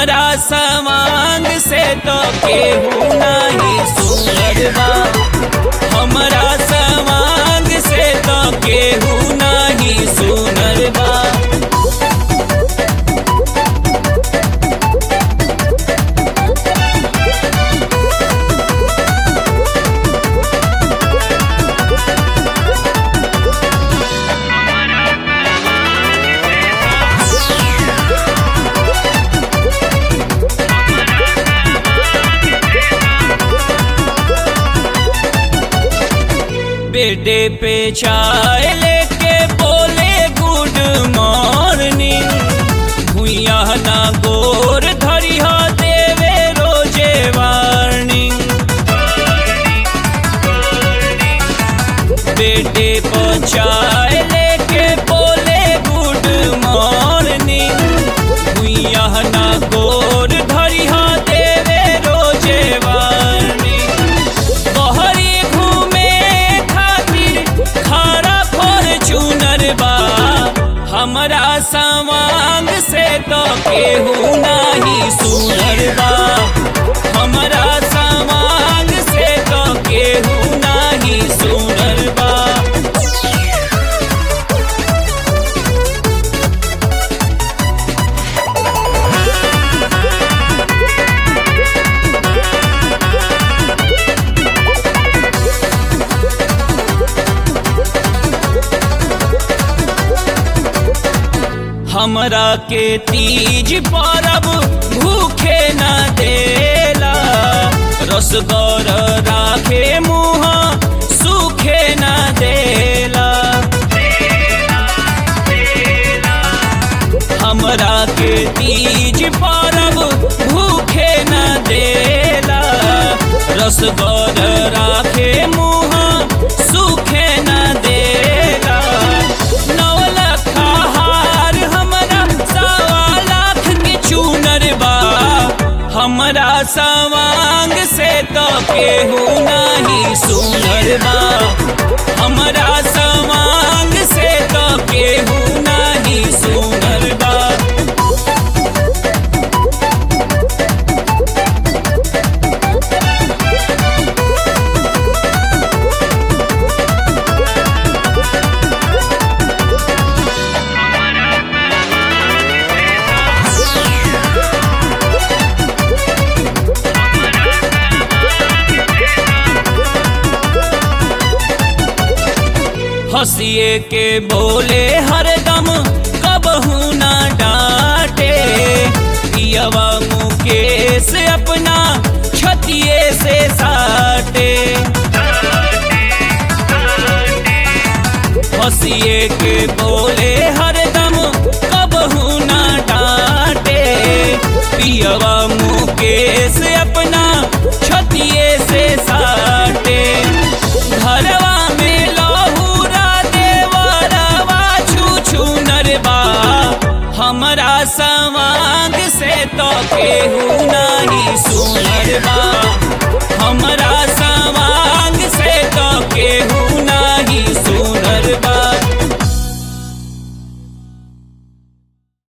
हमरा समांग से तो केहू नहीं सुनर बा हमरा समांग से तो केहू नहीं सुनर बा बेडे पे चाय लेके बोले गुड मॉर्निंग भुइया ना गोर धरिया देवे रोजे वार्निंग बेटे पे चाय लेके बोले गुड मॉर्निंग भुइया ना गोर धरिया देवे रोजे वार्निंग बहरी घूमे खातिर खारा फॉर्चूनर बा हमरा समांग से तो केहू नहीं सुनर बा हमरा समांग से तो केहू नहीं सुनर बा हमरा के तीज परब भूखे न देला रसगर राखे मुँह सूखे न देला हमरा के तीज परब भूखे न देला रसगर राखे मुँह सूखे न देला नौ लखा हार हमरा सवा लाख के चूनर बा हमरा सवांग से तो केहू नहीं सुनर बा हमरा सवांग से तो केहू नहीं सुनर बा हंसिए के बोले हरदम कबहू ना डांटे पियवा मुकेश अपना छतिए से साटे हंसिए के बोले हरदम कबहू ना डांटे पियवा मुकेश अपना छतिए से साटे घरवा में लहूरा देवरवा छू छू नरबा हमरा समांग से तो केहू नहीं सुनरबा